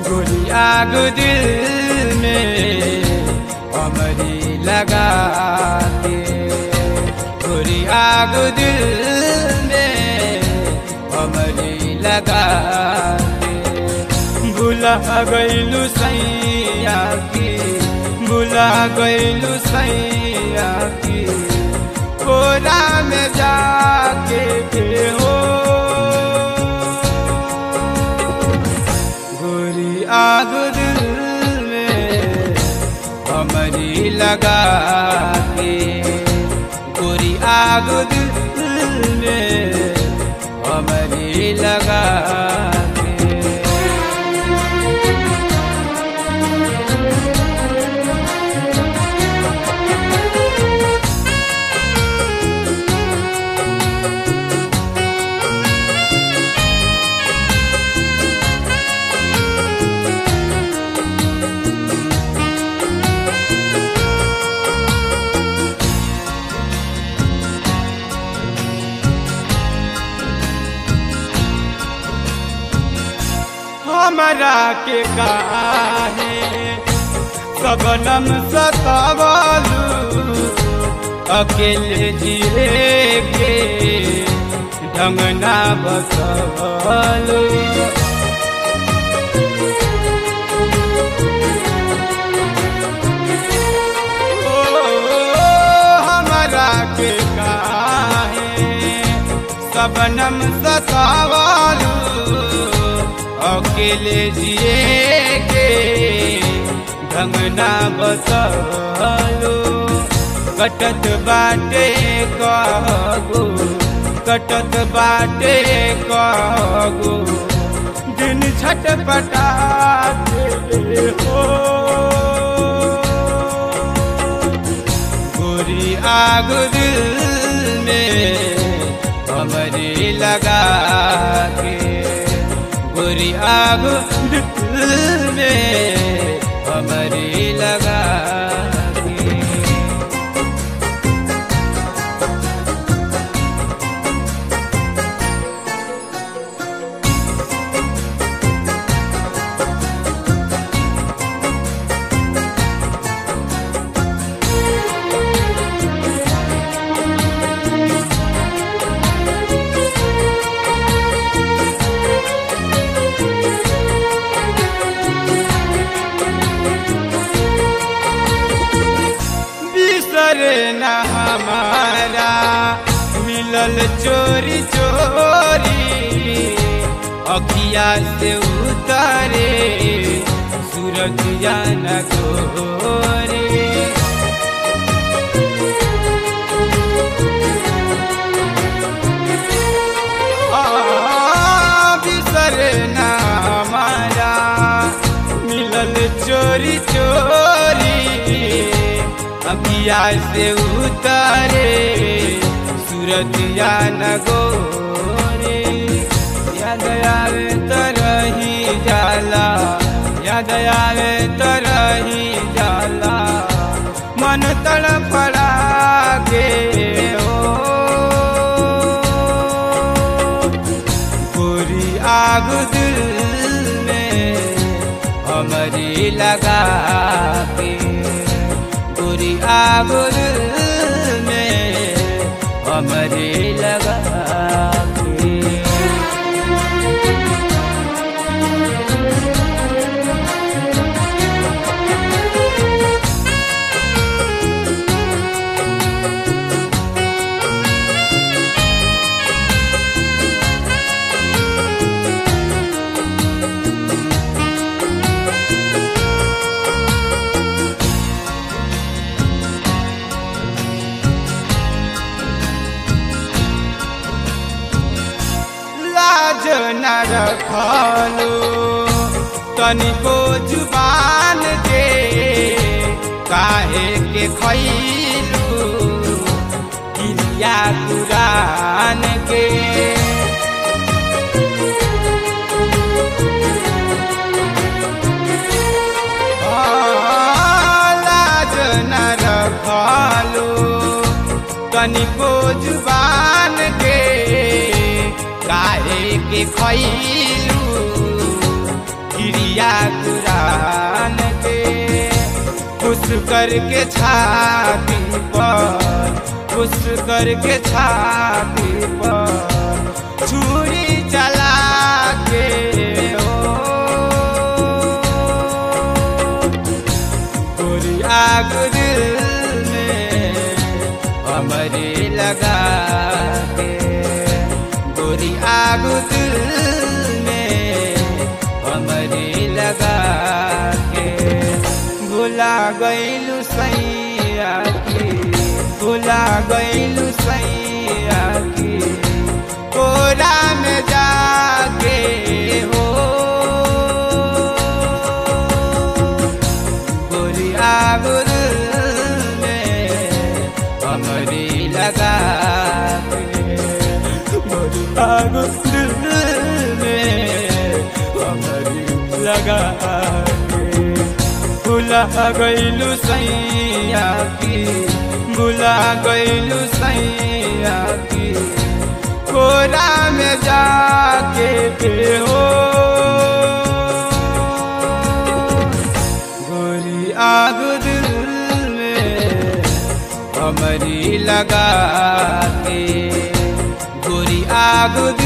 गोली आग दिल में हमारी लगा के गोली आग दिल में हमारी लगा के भुला गईलू सैया की भुला गईलू सैया की कोरा में जाके के हो गोरी आग दिल में हमारी लगा के गोरी आग दिल में हमारी लगा के हमरा के काहे सबनम सतावलू अकेले जिए के ढंग ना बसवलू ओ, हमरा के काहे सबनम सतावलू अकेले जिए के ढंग ना बसलो कटत बाटे कहगो कटत बाटे कहगो दिन छटपटाते हो गोरी आग दिल में हमारी लगा के गोरी आग दिल में हमारी लगा के बिसरे न हमारा मिलल चोरी चोरी अखिया से उतारे सूरजिया न गोरे आ, बिसरे न हमारा मिलल चोरी चोरी अखिया से उतारे सूरतिया न गोरे याद आवे तरही जाला याद आवे तरही जाला मन तड़फड़ा के हो गोरी आग दिल में हमारी लगा के गोरी आग दिल में हमारी लगा के लाज न रखलो तनिको जुबान के काहे के खैलू किलिया कुरान के लाज न रखलो तनिको जुबान के काहे के खैलू क्रिया कुरान के खुश करके छाती पर खुश करके छाती पर छुरी चला के ओ गोरी आग दिल में हमारे लगा के गोरी आग दिल में हमारे लगा के भुला गईलू सैया की भुला गईलू सैया की कोरा में जाके हो गोरी आगुल में हमारी लगा के गोरी आगुल में हमारी लगा के भुला गईलू सैया की भुला गईलू सैया की कोरा में जाके पे हो गोरी आग दिल में हमारी लगा के गोरी आग दिल